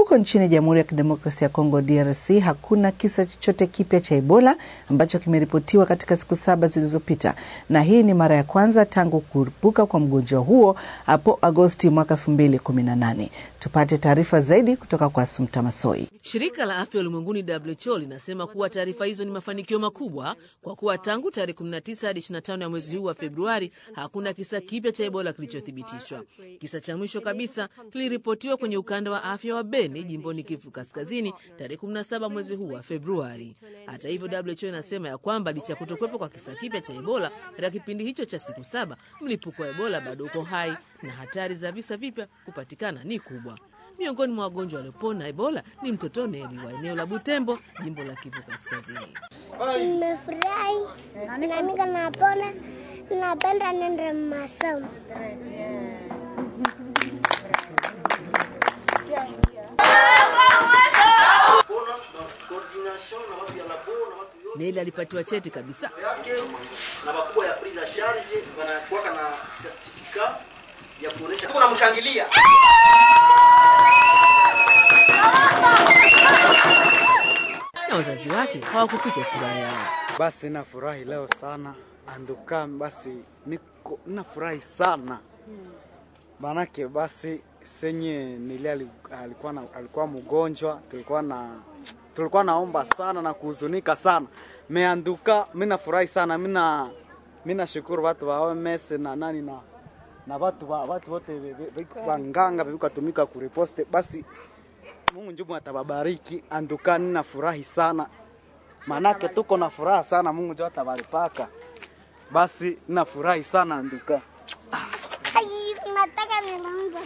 Huko nchini Jamhuri ya Kidemokrasia ya Kongo DRC hakuna kisa chochote kipya cha Ebola ambacho kimeripotiwa katika siku saba zilizopita, na hii ni mara ya kwanza tangu kulipuka kwa mgonjwa huo hapo Agosti mwaka 2018. Tupate taarifa zaidi kutoka kwa Sumta Masoi. Shirika la Afya Ulimwenguni WHO linasema kuwa taarifa hizo ni mafanikio makubwa kwa kuwa tangu tarehe 19 hadi 25 ya mwezi huu wa Februari hakuna kisa kipya cha Ebola kilichothibitishwa. Kisa cha mwisho kabisa kiliripotiwa kwenye ukanda wa afya wa Beni jimboni Kivu Kaskazini tarehe 17 mwezi huu wa Februari. Hata hivyo, WHO inasema ya kwamba licha ya kutokuwepo kwa kisa kipya cha Ebola katika kipindi hicho cha siku saba, mlipuko wa Ebola bado uko hai na hatari za visa vipya kupatikana ni kubwa. Miongoni mwa wagonjwa waliopona Ebola ni mtoto Neli wa eneo la Butembo, jimbo la Kivu Kaskazini. Nimefurahi namika napona, napenda nende masomo. Neli alipatiwa cheti kabisa. na makubwa ya prise en charge wanakuwaka na certificat ya kuonesha tuko namshangilia na wazazi wake hawakuficha furaha yao. Basi nafurahi leo sana anduka, basi niko nafurahi sana manake, basi senye nili alikuwa, na, alikuwa mgonjwa, tulikuwa na tulikuwa naomba sana na kuhuzunika sana meanduka. Mimi nafurahi sana, mina mina shukuru watu wa OMS na nani na na watu wa watu wote wanganga vikatumika kuriposte basi Mungu njumu atababariki anduka, ninafurahi sana manake tuko na furaha sana, Mungu ndio atabaripaka. Basi ninafurahi sana anduka. Ai, nataka nilonga.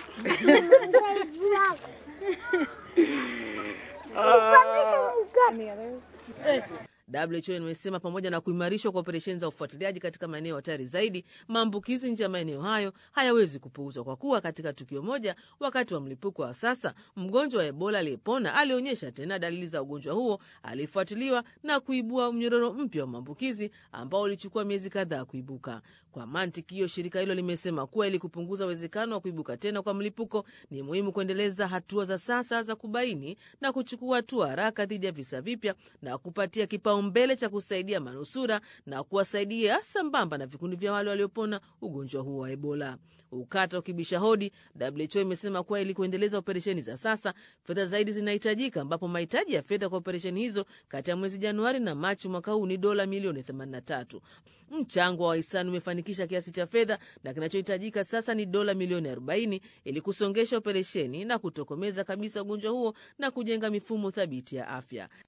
WHO imesema pamoja na kuimarishwa kwa operesheni za ufuatiliaji katika maeneo hatari zaidi, maambukizi nje ya maeneo hayo hayawezi kupuuzwa, kwa kuwa katika tukio moja wakati wa mlipuko wa sasa, mgonjwa wa Ebola aliyepona alionyesha tena dalili za ugonjwa huo, alifuatiliwa na kuibua mnyororo mpya wa maambukizi ambao ulichukua miezi kadhaa kuibuka. Kwa mantiki hiyo, shirika hilo limesema kuwa ili kupunguza uwezekano wa kuibuka tena kwa mlipuko, ni muhimu kuendeleza hatua za sasa za kubaini na kuchukua hatua haraka dhidi ya visa vipya na kupatia kipaumbele cha kusaidia manusura na kuwasaidia sambamba na vikundi vya wale waliopona ugonjwa huo wa Ebola. Ukata ukibisha hodi, WHO imesema kuwa ili kuendeleza operesheni za sasa, fedha zaidi zinahitajika, ambapo mahitaji ya fedha kwa operesheni hizo kati ya mwezi Januari na Machi mwaka huu ni dola milioni 83. Mchango wa wahisani umefanikisha kiasi cha fedha na kinachohitajika sasa ni dola milioni 40 ili kusongesha operesheni na kutokomeza kabisa ugonjwa huo na kujenga mifumo thabiti ya afya.